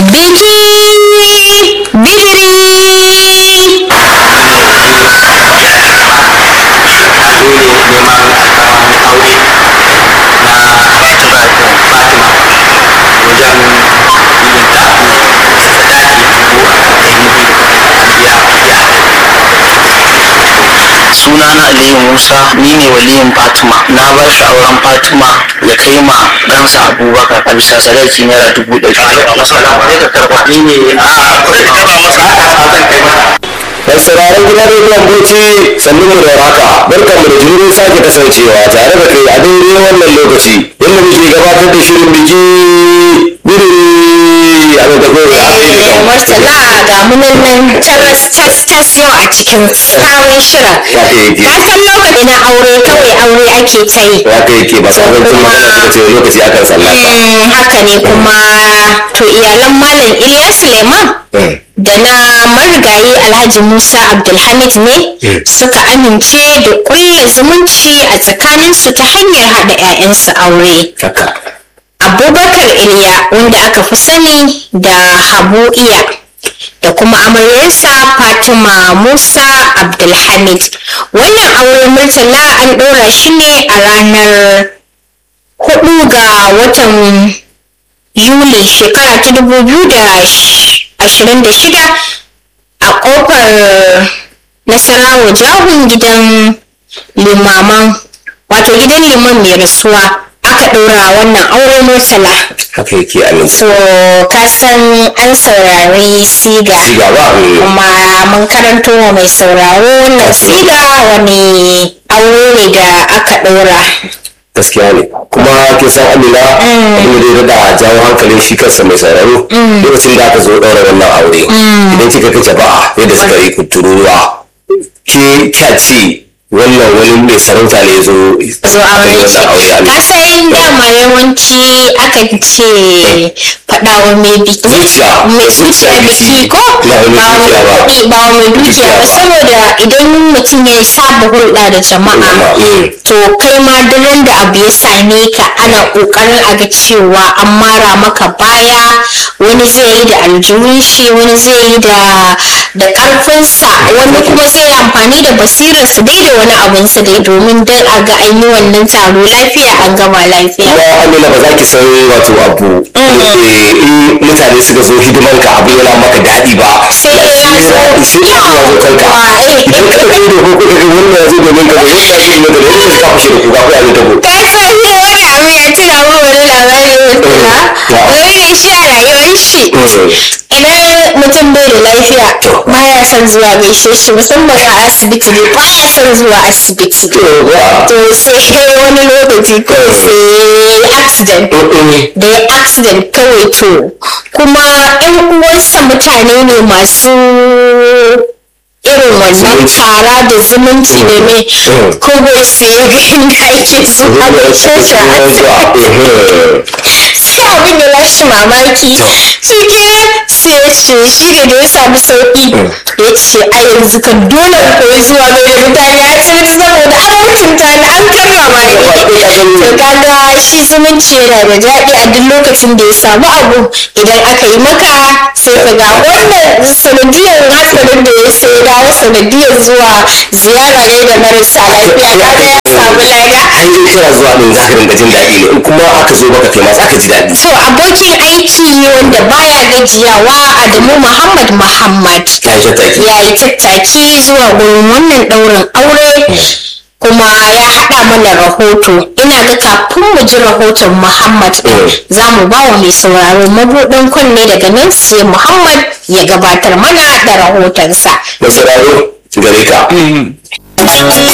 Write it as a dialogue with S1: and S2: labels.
S1: biki bidiri
S2: sunana aliyu musa ni ne waliyin fatima na ba shi auren fatima ya kai ma ɗansa abubakar a bisa sadaki naira dubu ɗari
S3: Mai sauraron gidan rediyon Bauchi sannu mu da haka barkan mu da jimurin sake kasancewa tare da kai a daidai wannan lokaci inda muke gabatar da shirin biki biri a da gobe a
S1: Eh, Murtala ga munan nan taras tas tas yau a cikin sabon shirin.
S3: Haka yake.
S1: Ka san lokaci na aure kawai aure ake ta yi.
S3: haka yake ba sabon tun magana suka ce lokaci akan tsallaka.
S1: Mm, haka ne kuma to iyalan Malam Iliya Suleiman da na marigayi Alhaji Musa Abdulhamid ne suka amince da kulle zumunci a tsakaninsu ta hanyar haɗa 'ya'yansu aure.
S3: Haka.
S1: abubakar iliya wanda aka fi sani da habu iya da kuma amaryarsa fatima musa abdulhamid wannan aure murtala an ɗora shi ne a ranar 4 ga watan yuli shekara ta 2026 a ƙofar nasarawa jahun gidan limaman wato gidan liman mai rasuwa aka ɗora wannan aure murtala
S3: Haka yake amin.
S1: so ka san an saurari siga
S3: Siga ba mm.
S1: kuma mun karanto wa mai sauraro wannan siga wani aure ne da aka ɗora
S3: gaskiya ne kuma kin san amina abin da ya da jawo hankalin shi kansa mai sauraro lokacin da aka zo ɗaura wannan aure idan kika kace ba yadda suka yi kutururuwa ke kya ce wannan wani mai sarauta ne ya zo
S1: zo
S3: aka yi
S1: aure
S3: wannan aure
S1: ka
S3: amina
S1: san dama yawanci akan ce faɗawa mai biki
S3: Zuciya.
S1: mai zuciya biki ko
S3: Ba wai mai
S1: ba wai
S3: dukiya ba.
S1: kuɗi ba wai mai dukiya
S3: Dukiya
S1: ba
S3: ba.
S1: saboda idan mutum ya saba hulɗa da jama'a
S3: Mm.
S1: to kai ma duk da abu ya same ka ana ƙoƙarin a ga cewa an mara maka baya wani zai yi da aljihun shi wani zai yi da da ƙarfinsa wani kuma zai yi amfani da basirarsa dai da wani abunsa dai domin dan a ga an yi wannan taro lafiya an gama lafiya
S3: kuma amina ba za ki san wato abu eh, in mutane suka zo hidiman ka abu yana maka daɗi ba
S1: sai ya zo
S3: sai ya zo kanka
S1: yawa eh
S3: idan ka ɗauke da ko kuka ga wannan ya zo domin ka domin ya zo domin ka domin ka fashe da kuka ko ya zo ta ko
S1: ka san ne wani abu ya tuna mu wani labari mutuna wani ne shi a rayuwar shi idan mutum bai da lafiya baya son zuwa gaishe shi musamman a asibiti ne baya son zuwa asibiti to sai wani lokaci kawai sai accident da ya accident kawai to kuma yan uwansa mutane ne masu irin wannan
S3: Zumunci.
S1: kara da zumunci da me kawai sai ya ga inda ake zuwa gaishe shi a asibiti sai abin ya lashe mamaki shi ke sai ya ce shi ne da ya samu sauki ya ce a yanzu kan dole in koyi zuwa ga da mutane a cikin saboda an mutunta ni an karrama ni to kaga shi zumunci yana da daɗi a duk lokacin da ya samu abu idan aka yi maka sai ka ga wannan sanadiyar hatsarin da ya sai dawo sanadiyar zuwa ziyara ne da marasa lafiya kaga ya samu lada
S3: an yi kira zuwa ɗin za ka rinka jin daɗi ne in kuma aka zo maka kai ma za ka ji daɗi
S1: To abokin aiki wanda baya gajiyawa Adamu Muhammad Muhammad
S3: ya yi tattaki
S1: ya yi tattaki zuwa gurin wannan ɗaurin aure kuma ya haɗa mana rahoto ina ga kafin mu ji rahoton Muhammad ɗin za mu ba wa mai sauraro mabuɗin kunne daga nan sai Muhammad ya gabatar mana da rahotonsa.
S3: mai sauraro gare ka